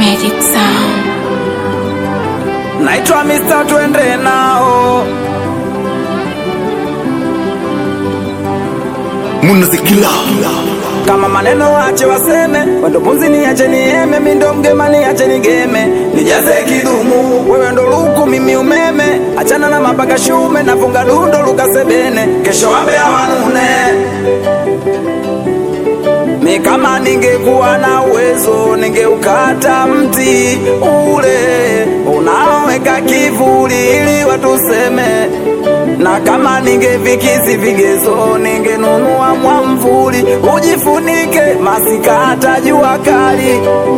Magic Sound. naitwa Mr. twende nao munazikila kama maneno wache waseme wendo punzi niache nieme mindo mgema niache nigeme nijaze kidumu wewe ndo luku mimi umeme achana na mapaka shume nafunga dundo lukasebene kesho wape awanune mi kama ningekuwa na uwezo ningeukata mti ule unaoweka kivuli ili watuseme na kama ningevikizi vigezo ningenunua mwamvuli ujifunike masikata jua kali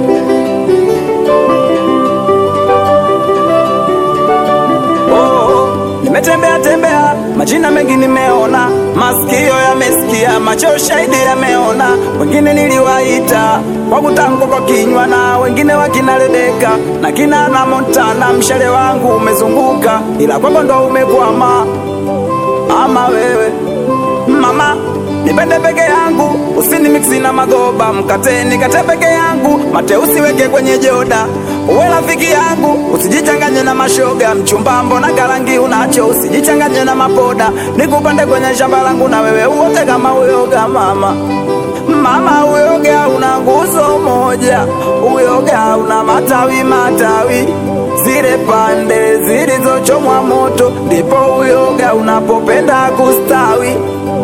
oh, nimetembea tembea majina mengi nimeona masikio yamesikia macho shahidi yameona wengine niliwaita kwa kutamkwa kwa kinywa na wengine wakina Rebeka na kina na Montana mshale wangu umezunguka ila kwako ndo umekwama ama wewe mama nipende peke yangu usini miksi na magoba mkate nikate peke yangu mate usiweke kwenye joda uwe rafiki yangu usijichanganye na mashoga mchumbambo na karangi unacho usijichanganye na mapoda nikupande kwenye shamba langu na wewe uote kama uyoga mama mama uyoga una nguzo moja uyoga una matawi matawi zile pande zilizochomwa moto ndipo uyoga unapopenda kustawi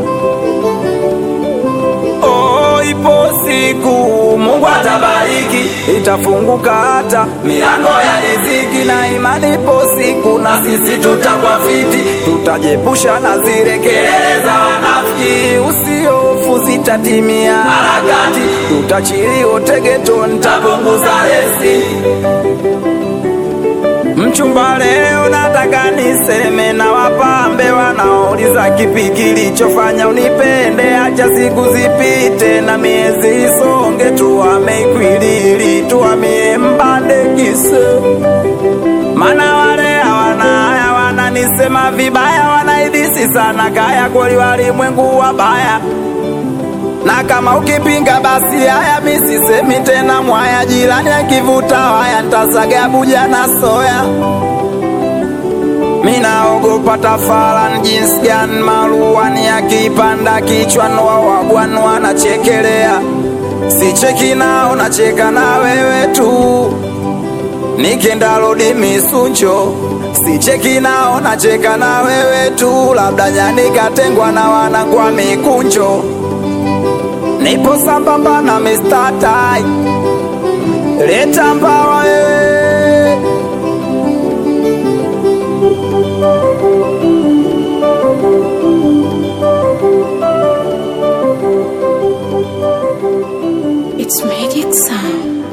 Oh, ipo siku Mungu atabariki, itafunguka hata milango ya riziki, na imani ipo siku na sisi tutakuwa fiti, tutajepusha na zile kelele za wanafiki. Usiofu zitatimia harakati, tutachilio tegeto, nitapunguza resi Mchumba, leo nataka niseme na wapambe wanaouliza kipi kilichofanya unipende. Acha siku zipite na miezi isonge, tuame ikwilili, tuamie mbande kise, mana wale hawana haya wananisema vibaya, wanaidisi sana kaya kweli, walimwengu wabaya na kama ukipinga basi haya, mi sisemi tena mwaya. Jirani akivuta waya, ntasaga buja na soya. Mi naogopa tafaran jinsi gani maruani akipanda kichwani, wawagwan wanachekelea. Sicheki nao, nacheka na wewe tu, nikenda rodi misuncho sicheki nao, nacheka na wewe tu, labda nyani katengwa na wanangwa mikunjo nipo sambamba na Mr. Tai, leta mbawa wewe. It's Magic Sound.